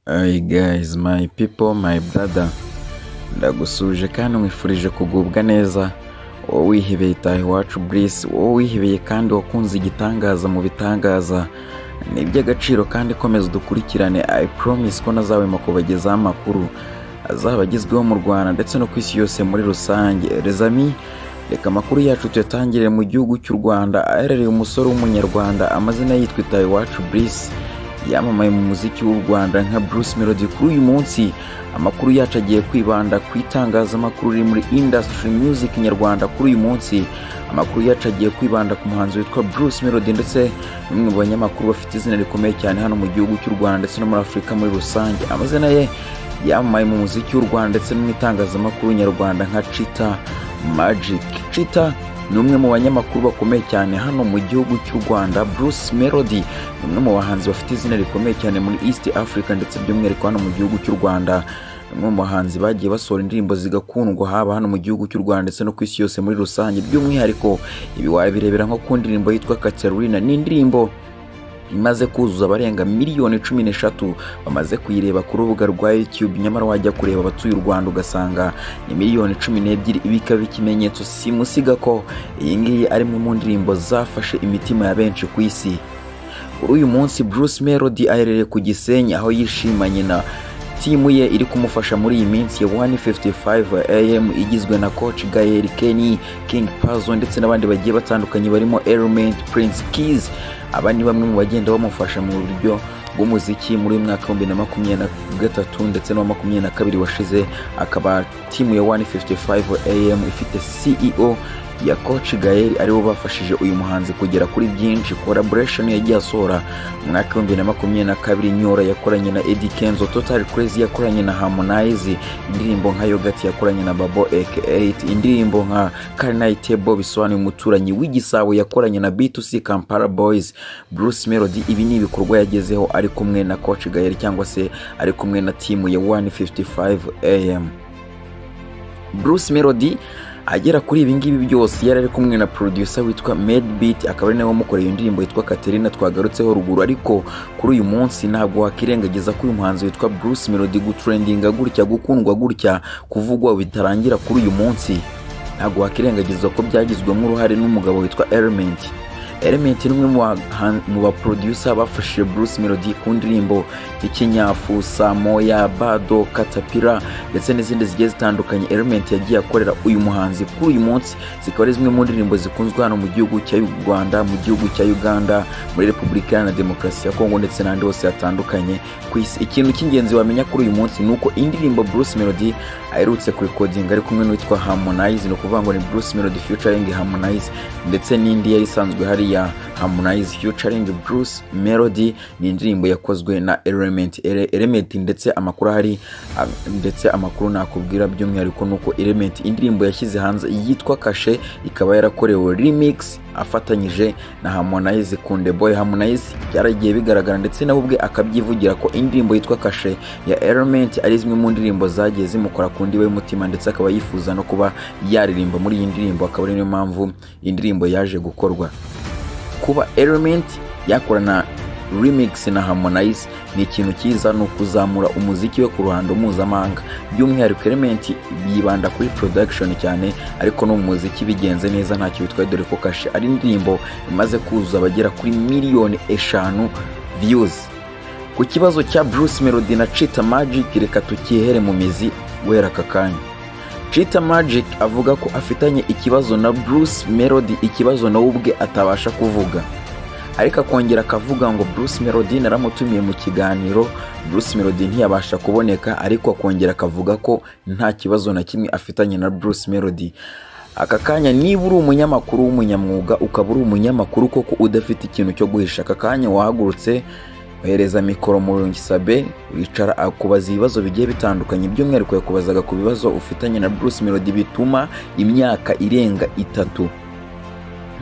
Hi guys my people my brother ndagusuje kandi nkwifurije kugubwa neza wowe wihebeye taha iwacu Brice wowe wihebeye kandi wakunze igitangaza mu bitangaza ni iby'agaciro kandi komeza udukurikirane I promise ko nazahwema kubagezaho amakuru azaba agezweho mu Rwanda ndetse no ku isi yose muri rusange les amis reka amakuru yacu tuyatangire mu gihugu cy'u Rwanda aherereye umusore w'umunyarwanda amazina yitwa taha iwacu Brice yamamaye mu muziki w'u Rwanda nka Bruce Melody kuri uyu munsi amakuru yacu agiye kwibanda ku itangazamakuru riri muri industry music nyarwanda kuri uyu munsi amakuru yacu agiye kwibanda ku muhanzi witwa Bruce Melody ndetse n'umwe mu banyamakuru bafite izina rikomeye cyane hano mu gihugu cy'u Rwanda ndetse no muri Afurika muri rusange amazina ye yamamaye mu muziki w'u Rwanda ndetse no mu itangazamakuru nyarwanda nka Chita Magic Chita ni umwe mu banyamakuru bakomeye cyane hano mu gihugu cy'u Rwanda Bruce Melody ni umwe mu bahanzi bafite izina rikomeye cyane muri East Africa ndetse by'umwihariko hano mu gihugu cy'u Rwanda ni umwe mu bahanzi bagiye basohora indirimbo zigakundwa haba hano mu gihugu cy'u Rwanda ndetse no ku isi yose muri rusange by'umwihariko ibi wabirebera nko ku ndirimbo yitwa Katerina ni indirimbo imaze kuzuza abarenga miliyoni cumi n'eshatu bamaze kuyireba ku rubuga rwa YouTube nyamara wajya kureba abatuye u Rwanda ugasanga ni miliyoni cumi n'ebyiri ibi ikaba ikimenyetso simusiga ko iyi ngiyi ari imwe mu ndirimbo zafashe imitima ya benshi ku isi kuri uyu munsi Bruce Melody aherereye ku Gisenyi aho yishima nyina timu ye iri kumufasha muri iyi minsi ya 155 AM igizwe na coach Gael Kenny, King Pazzo ndetse n'abandi bagiye batandukanye barimo Element, Prince Keys aba ni bamwe mu bagenda bamufasha mu buryo bw'umuziki muri uyu mwaka w'ibihumbi na makumyabiri na gatatu ndetse n'uwa makumyabiri na kabiri washize akaba timu ya 155 AM ifite CEO ya Coach Gael aribo bafashije uyu muhanzi kugera kuri byinshi collaboration yagiye asohora mu mwaka w'ibihumbi bibiri na makumyabiri na kabiri Nyora yakoranye na Eddy Kenzo Total Crazy yakoranye na Harmonize indirimbo nka Yogurt yakoranye na Babo AK8 indirimbo nka Carnitable bisobanuye umuturanyi w'igisabo yakoranye na B2C Kampala Boys Bruce Melody ibi ni ibikorwa yagezeho ari kumwe na Coach Gael cyangwa se ari kumwe na timu ya 155 AM Bruce Melody agera kuri ibi ngibi byose yari ari kumwe na producer witwa Medbeat akaba ari nawe wamukoreye iyo ndirimbo yitwa Katerina twagarutseho ruguru ariko kuri uyu munsi ntabwo wakirengagiza ko uyu muhanzi witwa Bruce Melody gutrendinga gutya gukundwa gutya kuvugwa bitarangira kuri uyu munsi ntabwo wakirengagiza ko byagizwemo uruhare n'umugabo witwa Element Element ni umwe mu bahan- mu baproducer bafashije Bruce Melody ku ndirimbo Ikinyafu, Samoya, Bado, Katapira ndetse n'izindi zigiye zitandukanye Element yagiye akorera uyu muhanzi kuri uyu munsi zikaba ari zimwe mu ndirimbo zikunzwe hano mu gihugu cya Rwanda, mu gihugu cya Uganda, muri Repubulika Iharanira Demokarasi ya Kongo ndetse n'ahandi hose hatandukanye ku isi. Ikintu cy'ingenzi wamenya kuri uyu munsi ni uko indirimbo Bruce Melody aherutse kurekodinga ari kumwe n'uwitwa Harmonize ni ukuvuga ngo ni Bruce Melody featuring Harmonize ndetse n'indi yari isanzwe hari ya Harmonize featuring Bruce Melody ni indirimbo yakozwe na Element Ele- Element ndetse amakuru ahari a- ndetse amakuru nakubwira by'umwihariko nuko Element indirimbo yashyize hanze yitwa Kashe ikaba yarakorewe remix afatanyije na Harmonize Kunde Boy Harmonize byaragiye bigaragara ndetse nawe ubwe akabyivugira ko indirimbo yitwa Kashe ya Element ari zimwe mu ndirimbo zagiye zimukora ku ndiba y'umutima ndetse akaba yifuza no kuba yaririmba muri iyi ndirimbo akaba ari niyo mpamvu iyi ndirimbo yaje gukorwa kuba Element yakorana remix na Harmonize ni ikintu cyiza ni ukuzamura umuziki we ku ruhando mpuzamahanga by'umwihariko Element yibanda kuri production cyane ariko no mu muziki bigenze neza ntacyo bitwaye dore ko kashe ari indirimbo imaze kuzuza abagera kuri miliyoni eshanu views ku kibazo cya Bruce Melody na Chita Magic reka tukihere mu mizi guhera aka kanya Chita Magic avuga ko afitanye ikibazo na Bruce Melody ikibazo nawe ubwe atabasha kuvuga ariko akongera akavuga ngo Bruce Melody naramutumiye mu kiganiro Bruce Melody ntiyabasha kuboneka ariko akongera akavuga ko nta kibazo na kimwe afitanye na Bruce Melody aka kanya niba uri umunyamakuru w'umunyamwuga ukaba uri umunyamakuru koko udafite ikintu cyo guhisha aka kanya wahagurutse ohereza mikoro mu Sabe wicara akubaza ibibazo bigiye bitandukanye by'umwihariko yakubazaga ku bibazo ufitanye na Bruce Melody bituma imyaka irenga itatu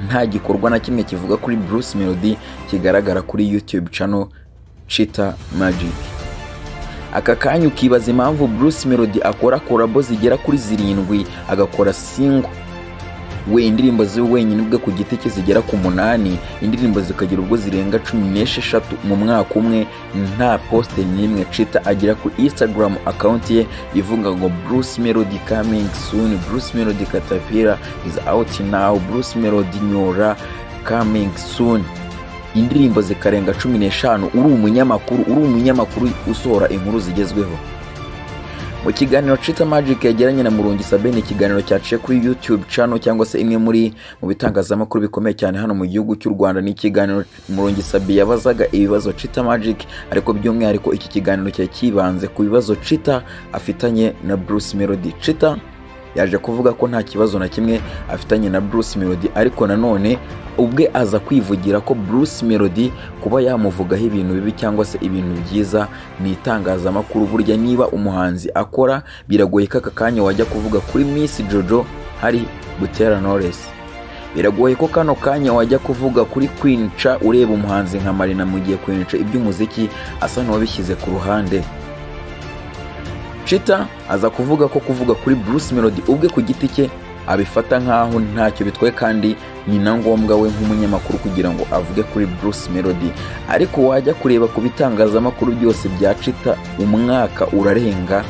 nta gikorwa na kimwe kivuga kuri Bruce Melody kigaragara kuri YouTube channel Chita Magic aka kanya ukibaza impamvu Bruce Melody akora korabo zigera kuri zirindwi agakora single we indirimbo ziwe wenyine ubwe ku giti cye zigera ku munani indirimbo zikagira ubwo zirenga cumi n'esheshatu mu mwaka umwe nta poste n'imwe cita agira ku instagram account ye ivuga ngo bruce melody coming soon bruce melody katapira is out now bruce melody nyora coming soon indirimbo zikarenga cumi n'eshanu uri umunyamakuru uri umunyamakuru usohora inkuru zigezweho mu kiganiro Chita Magic yagiranye na Murungi Sabine ikiganiro cyaciye kuri YouTube channel cyangwa se imwe muri mu bitangazamakuru bikomeye cyane hano mu gihugu cy'u Rwanda ni ikiganiro Murungi Sabi yabazaga ibibazo Chita Magic ariko by'umwihariko iki kiganiro cyari kibanze ku bibazo Chita afitanye na Bruce Melody Chita yaje kuvuga ko nta kibazo na kimwe afitanye na Bruce Melody ariko nanone ubwe aza kwivugira ko Bruce Melody kuba yamuvugaho ibintu bibi cyangwa se ibintu byiza ni itangazamakuru burya niba umuhanzi akora biragoye ko aka kanya wajya kuvuga kuri Miss Jojo hari Butera Knowless biragoye ko kano kanya wajya kuvuga kuri kwinca ureba umuhanzi nka Marina mu gihe kwinca iby'umuziki asa n'uwabishyize ku ruhande Chita aza kuvuga ko kuvuga kuri Bruce Melody ubwe ku giti cye abifata nk'aho ntacyo bitwaye kandi ni na ngombwa we nk'umunyamakuru kugira ngo avuge kuri Bruce Melody ariko wajya kureba ku bitangazamakuru byose bya Chita umwaka urarenga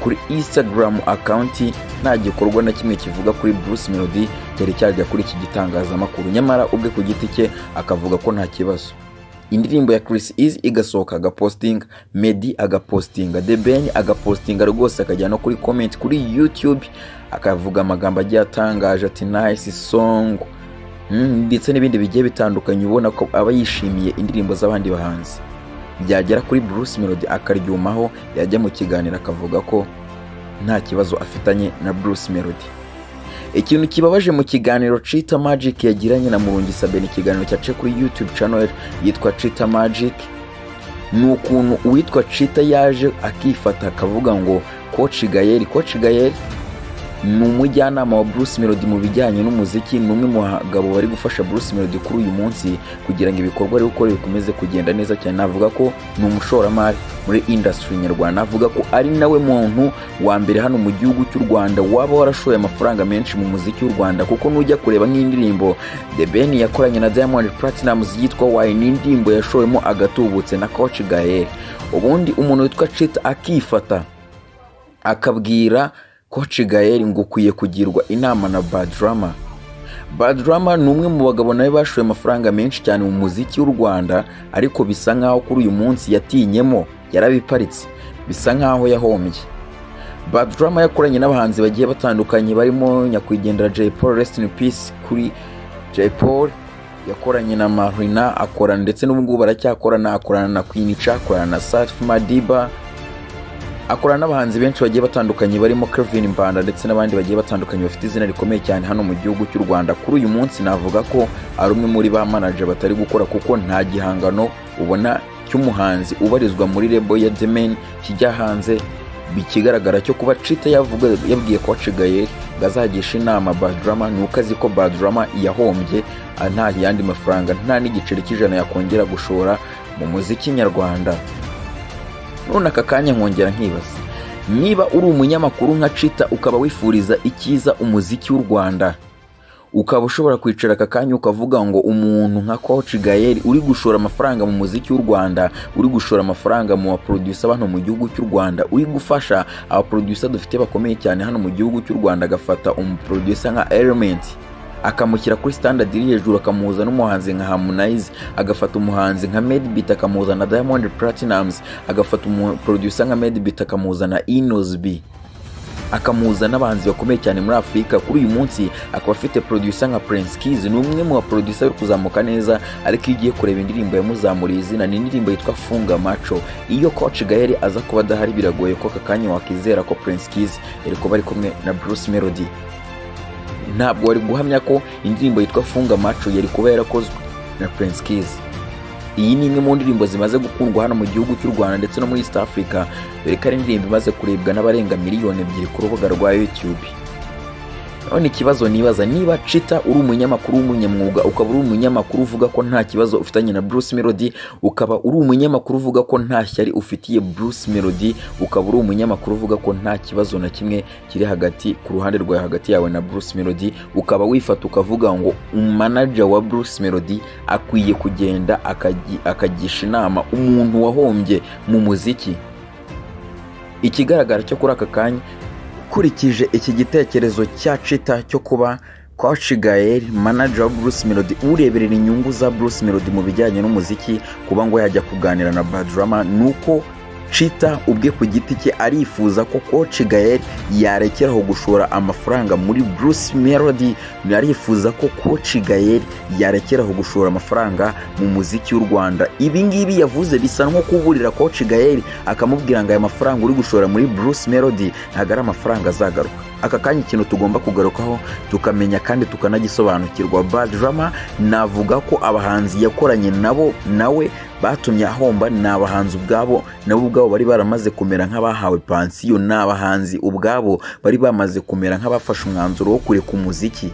kuri Instagram account nta gikorwa na kimwe kivuga kuri Bruce Melody cyari cyajya kuri iki gitangazamakuru nyamara ubwe ku giti cye akavuga ko nta kibazo indirimbo ya Chris Easy igasohoka agapostinga Meddy agapostinga The Ben agapostinga rwose akajya no kuri comment kuri YouTube akavuga amagambo agiye atangaje ati nice song Mm, ndetse n'ibindi bigiye bitandukanye ubona ko aba yishimiye indirimbo z'abandi bahanzi byagera kuri Bruce Melody akaryumaho yajya mu kiganiro akavuga ko nta kibazo afitanye na Bruce Melody ikintu kibabaje mu kiganiro Cheetah Magic yagiranye na Murungi Sabe ni ikiganiro cyace kuri YouTube channel yitwa Cheetah Magic ni ukuntu uwitwa Cheetah yaje akifata akavuga ngo Coach Gael Coach Gael ni umujyanama wa Bruce Melody mu bijyanye n'umuziki ni umwe mu bagabo bari gufasha Bruce Melody kuri uyu munsi kugira ngo ibikorwa ari gukora bikomeze kugenda neza cyane navuga ko ni umushoramari muri industry nyarwanda navuga ko ari nawe muntu wa mbere hano mu gihugu cy'u Rwanda waba warashoye amafaranga menshi mu muziki w'u Rwanda kuko nujya kureba nk'indirimbo The Ben yakoranye na Diamond Platnumz yitwa Why ni indirimbo yashowemo agatubutse na Coach Gael ubundi umuntu witwa Chita akifata akabwira Coach Gael ngo ukwiye kugirwa inama na Badrama Badrama ni umwe mu bagabo nawe bashoye amafaranga menshi cyane mu muziki w'u Rwanda ariko bisa nkaho kuri uyu munsi yatinyemo yarabiparitse bisa nkaho yahombye Badrama yakoranye n'abahanzi bagiye batandukanye barimo nyakwigendera Jay Paul Rest in Peace kuri Jay Paul yakoranye na Marina akorana ndetse n'ubu ngubu baracyakorana akorana na Queen Cha akorana na Safi Madiba akorana n'abahanzi benshi bagiye batandukanye barimo Kevin Mbanda ndetse n'abandi bagiye batandukanye bafite izina rikomeye cyane hano mu gihugu cy'u Rwanda kuri uyu munsi navuga ko ari umwe muri ba manager batari gukora kuko nta gihangano ubona cy'umuhanzi ubarizwa muri rebo ya The Man kijya hanze bikigaragara cyo kuba Chita yavuga yabwiye ko wacigaye ngo azagisha inama Badrama ni uko azi ko Badrama yahombye nta yandi mafaranga nta n'igiceri cy'ijana yakongera gushora mu muziki nyarwanda none aka kanya nkongera nkibaza niba uri umunyamakuru nka Chita ukaba wifuriza icyiza umuziki w'u Rwanda ukaba ushobora kwicara aka kanya ukavuga ngo umuntu nka Coach Gael uri gushora amafaranga mu muziki w'u Rwanda uri gushora amafaranga mu baproducer bano mu gihugu cy'u Rwanda uri gufasha abaproducer dufite bakomeye cyane hano mu gihugu cy'u Rwanda agafata umuproducer nka Element akamushyira kuri standard iri hejuru akamuhuza n'umuhanzi nka Harmonize agafata umuhanzi nka Medbeat akamuhuza na Diamond Platnumz agafata umuproducer nka Medbeat akamuhuza na Inosby akamuhuza n'abahanzi bakomeye cyane muri Afurika kuri uyu munsi akaba afite producer nka Prince Keys ni umwe mu baproducer uri kuzamuka neza ariko iyo ugiye kureba indirimbo yamuzamuriye izina ni indirimbo yitwa Funga Macho iyo Coach Gael aza kuba adahari biragoye ko aka kanya wakizera ko Prince Keys yari kuba ari kumwe na Bruce Melody ntabwo wari guhamya ko indirimbo yitwa funga maco yari kuba yarakozwe na Prince Keys iyi ni imwe mu ndirimbo zimaze gukundwa hano mu gihugu cy'u Rwanda ndetse no muri East Africa dore ko ari indirimbo imaze kurebwa n'abarenga miliyoni ebyiri ku rubuga rwa YouTube none ikibazo nibaza niba cita uri umunyamakuru w'umunyamwuga ukaba uri umunyamakuru uvuga ko nta kibazo ufitanye na Bruce Melody ukaba uri umunyamakuru uvuga ko nta shyari ufitiye Bruce Melody ukaba uri umunyamakuru uvuga ko nta kibazo na kimwe kiri hagati ku ruhande rwawe hagati yawe na Bruce Melody ukaba wifata ukavuga ngo umanager wa Bruce Melody akwiye kugenda akaji- akagisha inama umuntu wahombye mu muziki ikigaragara cyo kuri aka kanya ukurikije iki gitekerezo cya cita cyo kuba Coach Gael manager wa Bruce Melody ureberera inyungu za Bruce Melody mu bijyanye n'umuziki kuba ngo yajya kuganira na Badrama nuko Chita ubwe ku giti cye arifuza ko Coach Gael yarekeraho gushora amafaranga muri Bruce Melody arifuza ko Coach Gael yarekeraho gushora amafaranga mu muziki w'u Rwanda ibi ngibi yavuze bisa nko kuburira Coach Gael akamubwira ngo aya mafaranga uri gushora muri Bruce Melody ntabwo ari amafaranga azagaruka aka kanya ikintu tugomba kugarukaho tukamenya kandi tukanagisobanukirwa bad drama navuga ko abahanzi yakoranye nabo nawe batumye ahomba ni abahanzi ubwabo nabo ubwabo bari baramaze kumera nk'abahawe pansiyo ni abahanzi ubwabo bari bamaze kumera nk'abafashe umwanzuro wo kureka umuziki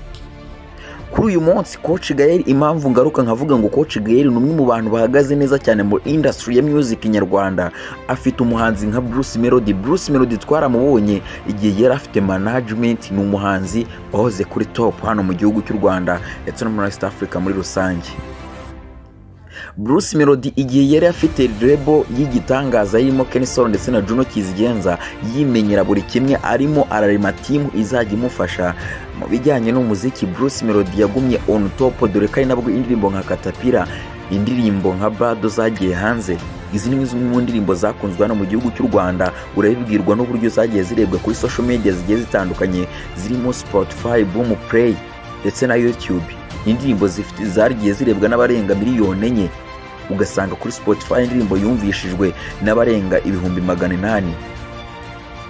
kuri uyu munsi Coach Gael impamvu ngaruka nkavuga ngo Coach Gael ni umwe mu bantu bahagaze neza cyane muri industry ya music nyarwanda afite umuhanzi nka Bruce Melody Bruce Melody twaramubonye igihe yari afite management ni umuhanzi wahoze kuri top hano mu gihugu cy'u Rwanda ndetse no muri East Africa muri rusange Bruce Melody igihe yari afite rebo y'igitangaza irimo Kensol ndetse na Juno Kizigenza yimenyera buri kimwe arimo ararema timu izajya imufasha mu bijyanye n'umuziki Bruce Melody yagumye on top dore ko ari nabwo indirimbo nka Katapira indirimbo nka Bado zagiye hanze izi ni zimwe mu ndirimbo zakunzwe hano mu gihugu cy'u Rwanda urabibwirwa n'uburyo zagiye zirebwa kuri social media zigiye zitandukanye zirimo Spotify, Boom Play ndetse na YouTube indirimbo zifite- zagiye zirebwa n'abarenga miliyoni enye ugasanga kuri Spotify indirimbo yumvishijwe n'abarenga ibihumbi magana inani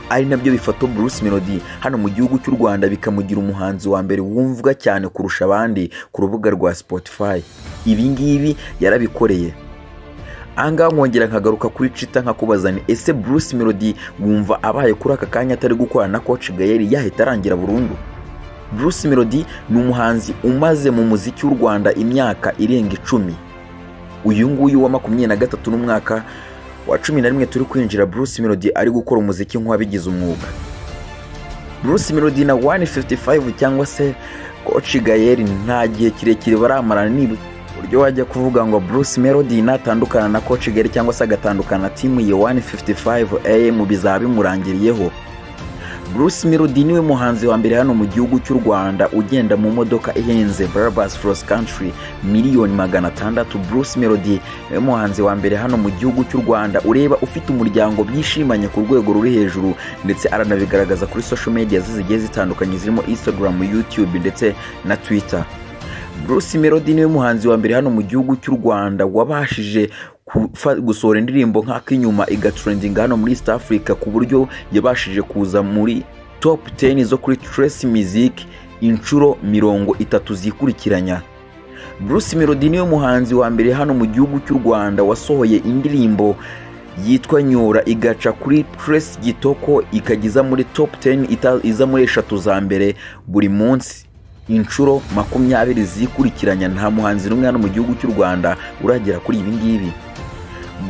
ari nabyo bifata Bruce Melody hano mu gihugu cy'u Rwanda bikamugira umuhanzi wa mbere wumvwa cyane kurusha abandi ku rubuga rwa Spotify ibi ngibi yarabikoreye ahangaha nkongera nkagaruka kuri cita nkakubaza ni ese Bruce Melody wumva abaye kuri aka kanya atari gukorana na Coach Gael yahita arangira burundu Bruce Melody ni umuhanzi umaze mu muziki w'u Rwanda imyaka irenga icumi uyu nguyu wa makumyabiri na gatatu n'umwaka wa cumi na rimwe turi kwinjira Bruce Melody ari gukora umuziki nk'uwabigize umwuga Bruce Melody na 155 cyangwa se Coach Gael nta gihe kirekire baramarana niba uburyo wajya kuvuga ngo Bruce Melody natandukana na Coach Gael cyangwa se agatandukana na timu ye 155 AM bizaba bimurangiriyeho Bruce Melody niwe muhanzi wa mbere hano mu gihugu cy'u Rwanda ugenda mu modoka ihenze Brabus Cross Country miliyoni magana atandatu Bruce Melody niwe muhanzi wa mbere hano mu gihugu cy'u Rwanda ureba ufite umuryango byishimanye ku rwego ruri hejuru ndetse aranabigaragaza kuri social media ze zigiye zitandukanye zirimo Instagram, YouTube ndetse na Twitter Bruce Melody niwe muhanzi wa mbere hano mu gihugu cy'u Rwanda wabashije kufa- gusohora indirimbo nk'ak'inyuma igatrendinga hano muri East Africa ku buryo yabashije kuza muri top 10 zo kuri Trace Music inshuro mirongo itatu zikurikiranya Bruce Melody niwe muhanzi wa mbere hano mu gihugu cy'u Rwanda wasohoye indirimbo yitwa Nyura igaca kuri Trace Gitoko ikagiza muri top 10 ita- iza muri eshatu za mbere buri munsi inshuro makumyabiri zikurikiranya nta muhanzi n'umwe hano mu gihugu cy'u Rwanda uragera kuri ibi ngibi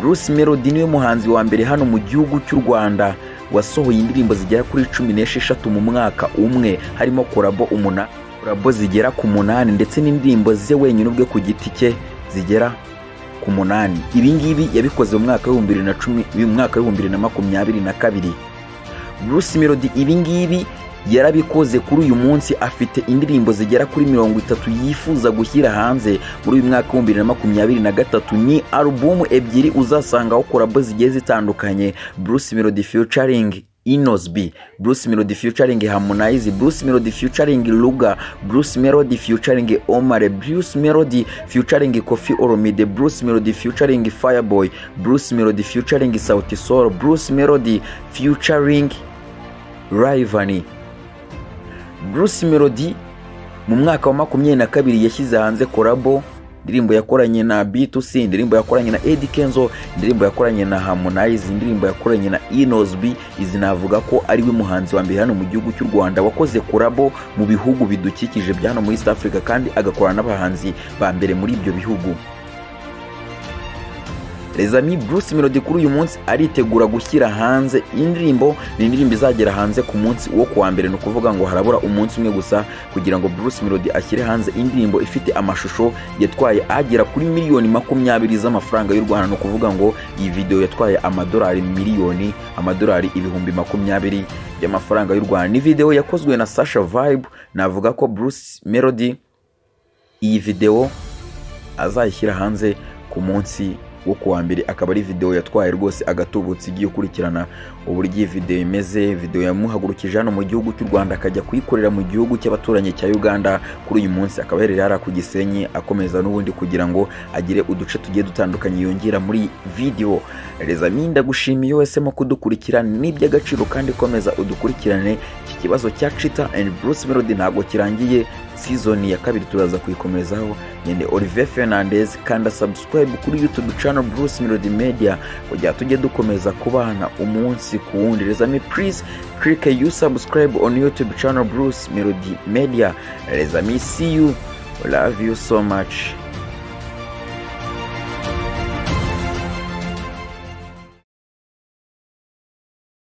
Bruce Melody niwe muhanzi wa mbere hano mu gihugu cy'u Rwanda wasohoye indirimbo zigera kuri cumi n'esheshatu mu mwaka umwe harimo korabo umuna korabo zigera ku munani ndetse n'indirimbo ze wenyine ubwe ku giti cye zigera ku munani ibi ngibi yabikoze mu mwaka w'ibihumbi bibiri na cumi mu mwaka w'ibihumbi bibiri na makumyabiri na kabiri Bruce Melody ibi ngibi yarabikoze kuri uyu munsi afite indirimbo zigera kuri mirongo itatu yifuza gushyira hanze muri uyu mwaka w'ibihumbi bibiri na makumyabiri na gatatu ni alubumu ebyiri uzasangaho korabo zigiye zitandukanye Bruce Melody featuring Inosby, Bruce Melody featuring Harmonize, Bruce Melody featuring Luga, Bruce Melody featuring Omar, Bruce Melody featuring Kofi Olomide, Bruce Melody featuring Fireboy, Bruce Melody featuring Sauti Sol, Bruce Melody featuring Rayvanny. Bruce Melody mu mwaka wa makumyabiri na kabiri yashyize hanze korabo indirimbo yakoranye na B2C indirimbo yakoranye na Eddy Kenzo indirimbo yakoranye na Harmonize indirimbo yakoranye na Inosbi izi navuga ko ari we muhanzi wa mbere hano mu gihugu cy'u Rwanda wakoze kurabo mu bihugu bidukikije bya hano muri East Africa kandi agakorana n'abahanzi ba mbere muri ibyo bihugu rezami bruce melody kuri uyu munsi aritegura gushyira hanze indirimbo ni indirimbo izagera hanze ku munsi wo kuwa mbere ni ukuvuga ngo harabura umunsi umwe gusa kugira ngo bruce melody ashyire hanze indirimbo ifite amashusho yatwaye agera kuri miliyoni makumyabiri z'amafaranga y'u rwanda ni ukuvuga ngo iyi videwo yatwaye amadolari miliyoni amadolari ibihumbi makumyabiri y'amafaranga y'u rwanda ni videwo yakozwe na sasha vibe navuga ko bruce melody iyi videwo azayishyira hanze ku munsi wo kuwa mbere akaba ari videwo yatwaye rwose agatubutse igiye ukurikirana uburyo iyi videwo imeze videwo yamuhagurukije hano mu gihugu cy'u rwanda akajya kuyikorera mu gihugu cy'abaturanyi cya uganda kuri uyu munsi akaba aherereye hariya ku gisenyi akomeza n'ubundi kugira ngo agire uduce tugiye dutandukanye yongera muri videwo rezami ndagushimiye iyo wahisemo kudukurikira ni iby'agaciro kandi komeza udukurikirane iki kibazo cya cita and bruce melody ntabwo kirangiye sizoni ya kabiri turaza kuyikomezaho nyine olivier fernandez kanda subscribe kuri youtube channel bruce melody media kugira tujye dukomeza kubana umunsi ku wundi rezami please click you subscribe on youtube channel bruce melody media rezami see you love you so much